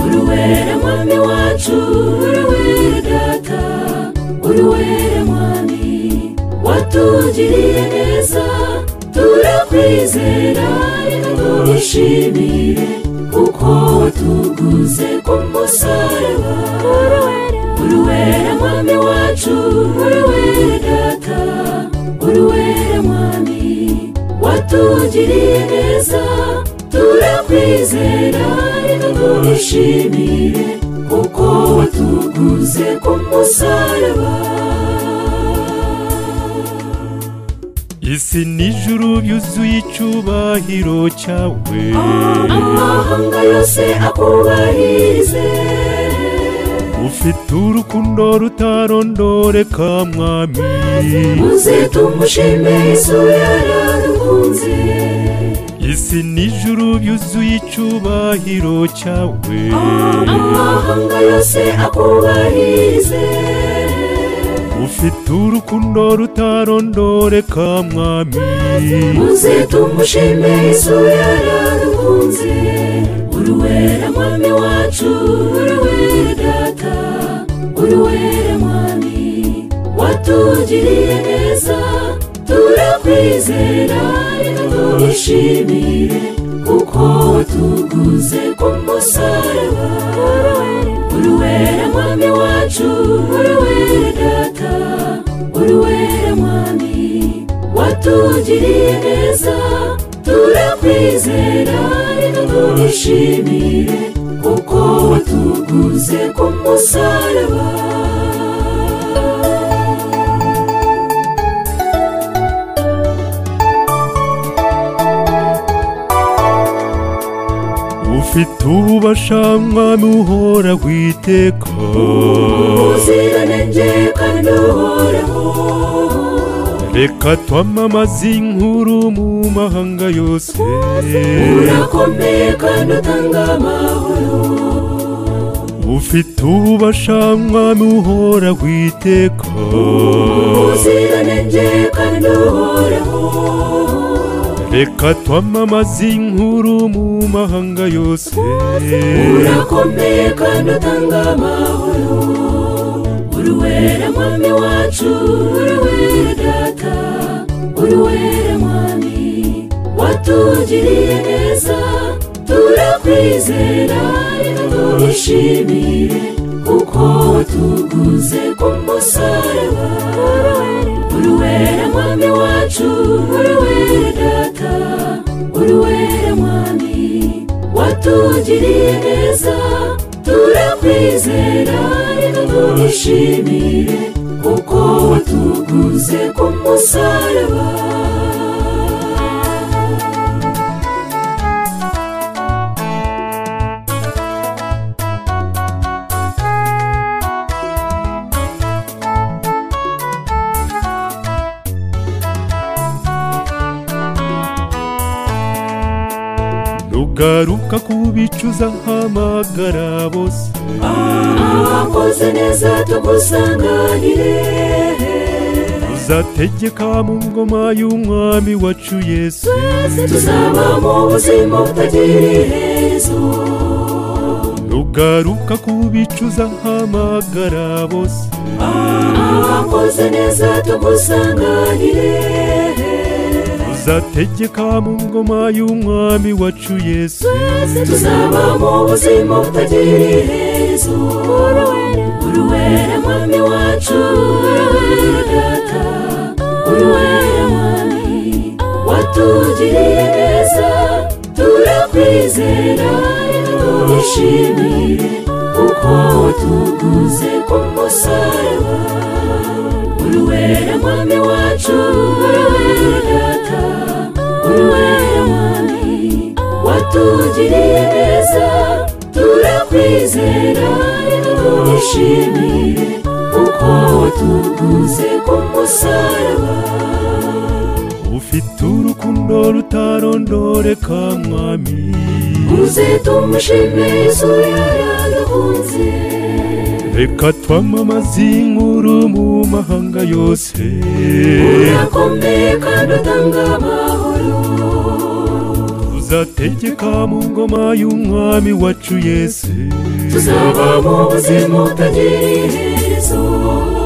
uruwera mwami wacu uruwera data uruwera mwami watugiriye neza turakwizera reka tugushimire kuko watuguze ku musaraba uruwera mwami wacu uruwera data uruwera mwami watugiriye neza turakwizera reka tugushimire kuko watuguze ku musaraba isi n'ijuru byuzuye icyubahiro cyawe amahanga yose akubahirize ufite urukundo rutarondoreka mwami muze tumushime isura yaradukunze isi n'ijuru byuzuye icyubahiro cyawe amahanga yose akubahirize ufite urukundo rutarondoreka mwami muze tumushime isura yaradukunze uruwera mwami wacu uruwera data uruwera mwami watugiriye neza turakwizera reka tugushimire kuko watuguze ku musaraba uruwera mwami wacu uruwera data uruwera mwami watugiriye neza turakwizera reka tugushimire kuko watuguze ku musaraba ufite ububasha mwami uhora witeka ubuziranenge kandi uhoraho reka twamamaze inkuru mu mahanga yose urakomeye kandi utanga amahoro ufite ububasha mwami uhora witeka ubuziranenge kandi uhoraho reka twamamaze inkuru mu mahanga yose urakomeye kandi utanga amahoro uruwera mwami wacu uruwera data uruwera mwami watugiriye neza turakwizera reka tugushimire kuko watuguze ku musaraba uruwera mwami wacu uruwera data uruwera mwami watugiriye neza turakwizera reka tugushimire kuko watuguze ku musaraba rugaruka kubicuza hamagara bose abakoze neza tugusanganire uzategeka mu ngoma y'umwami wacu yesu tuzaba mu buzima butagira iherezo rugaruka kubicuza hamagara bose abakoze neza tugusanganire uzategeka mu ngoma y'umwami wacu yesu tuzaba mu buzima butagira iherezo uruwera mwami wacu uruwera data uruwera mwami watugiriye neza turakwizera reka tugushimire kuko watuguze ku musaraba uruwera mwami wacu uruwera data uruwera mwami watugiriye neza turakwizera reka tugushimire kuko watuguze ku musaraba ufite urukundo rutarondoreka mwami uze tumushimire yesu yaradukunze reka twamamaze inkuru mu mahanga yose urakomeye kandi utanga amahoro tuzategeka mu ngoma y'umwami wacu yesu tuzaba mu buzima butagira iherezo